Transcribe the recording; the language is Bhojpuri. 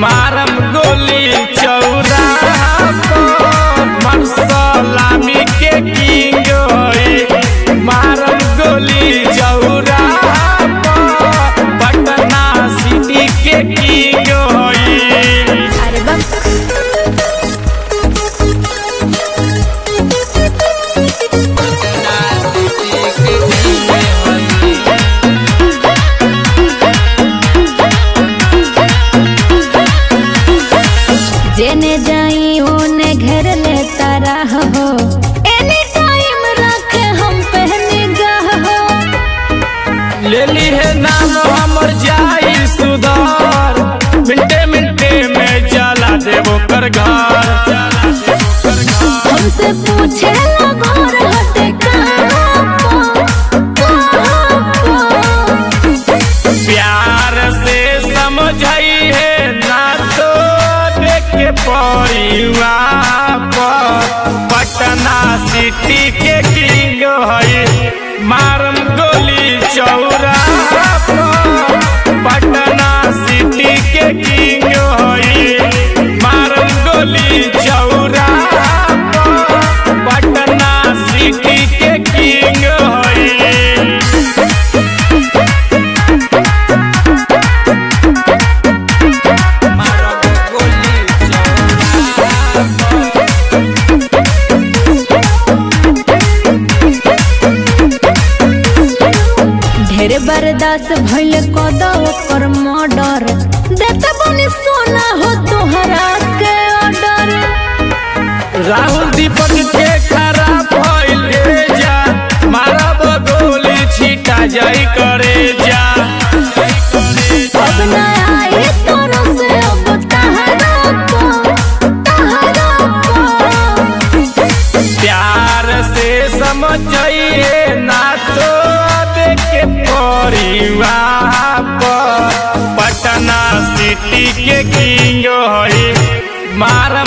मारम गोली चौराहा पर मरसलामी के किंग होई मारम गोली चौराहा पर पटना सिटी के किंग होई अरे बाप जेने जाई ओने घर ले तारा हो एनी टाइम रखे हम पहने गाह हो ले ली है नाम हमर जाई सुधार मिनटे मिनटे में जला देवो कर घर हमसे पूछे ला घर हटे कहाँ पो, कहाँ पो। प्यार से समझाई है ना तो देखे परिवार पर पटना सिटी के किंग है मारम गोली चौराहा पर पटना सिटी के किंग है मारम गोली चौराहा पर पटना सिटी के किंग है ढेर बर्दाश्त भइल कद ओकर मर्डर देते बनी सोना हो तोहरा के ऑर्डर राहुल दीपक के खराब भइल रे जा मारब गोली छीटा जाई करे जा अब न आए तोरो से अब तहरा को तहरा को प्यार से समझ जाइए ना तो देखे परिवार पर पटना सिटी के किंग है मार